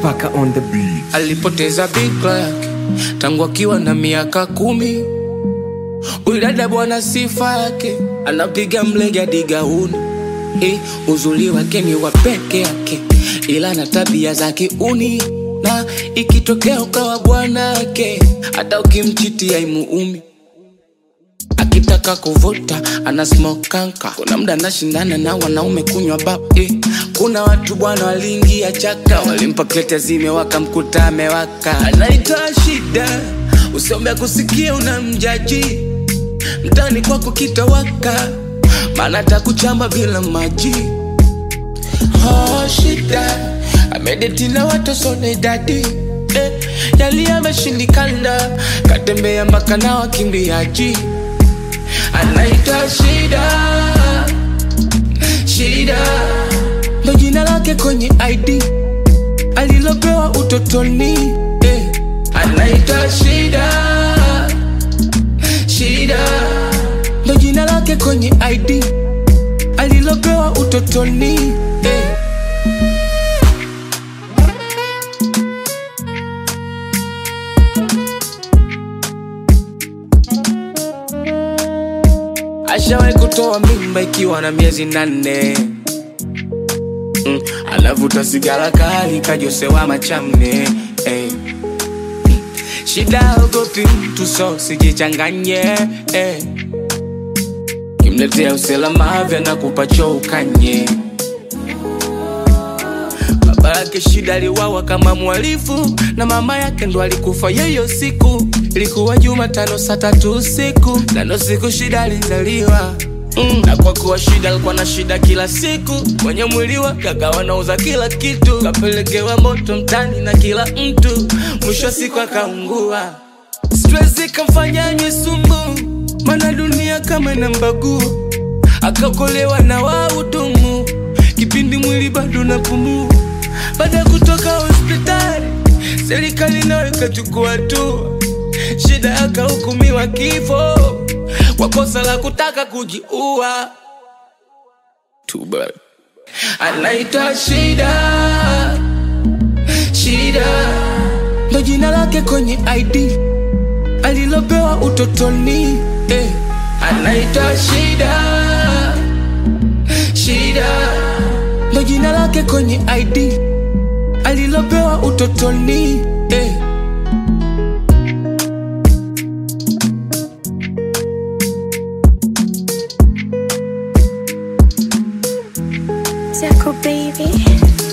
Paka on the beat. alipoteza bikra yake tangu akiwa na miaka kumi. Huyu dada bwana, sifa yake anapiga mlege hadi gauni. Eh, uzuri wake ni wa peke yake, ila na tabia za kiuni, na ikitokea ukawa bwanake, hata ukimchiti haimuumi akitaka kuvuta ana smoke kanka. Kuna mda anashindana na wanaume kunywa bab eh. Kuna watu bwana waliingia chaka, walimpa klete zime wakamkuta amewaka. Anaitwa shida, usiombe kusikia unamjaji mtani kwako kitawaka, maana takuchamba bila maji. Oh, shida amedeti na watu sone idadi eh, yali ameshindikana, katembea mpaka na wakimbiaji anaitwa Shida, Shida ndo jina lake kwenye ID alilopewa utotoni eh. Anaitwa Shida, Shida ndo jina lake kwenye ID alilopewa utotoni eh. Ashawahi kutoa mimba ikiwa na miezi nane mm, anavuta sigara kali kajosewa machamne eh. Mm, Shida ogopi mtu so sijichanganye eh. Kimletea usalama vya na kupacho ukanye Baba yake Shida aliwawa kama mhalifu na mama yake ndo alikufa yeyo siku. Ilikuwa Jumatano saa tatu usiku na ndo siku Shida alizaliwa. Mm. Na kwa kuwa Shida alikuwa na shida kila siku kwenye mwili wake akawa anauza kila kitu, kapelekewa moto mtani na kila mtu, mwisho wa siku akaungua. Stress ikamfanya anywe sumu, maana dunia kama inambagua, akakolewa na wahudumu kipindi mwili bado napumua. Baada ya kutoka hospitali, serikali nayo ikachukua hatua, Shida akahukumiwa kifo kwa kosa la kutaka kujiua. Too bad. Anaitwa Shida, Shida ndo jina lake kwenye ID alilopewa utotoni eh. Anaitwa Shida, Shida ndo jina lake kwenye ID alilopewa utotoni eh. Zako baby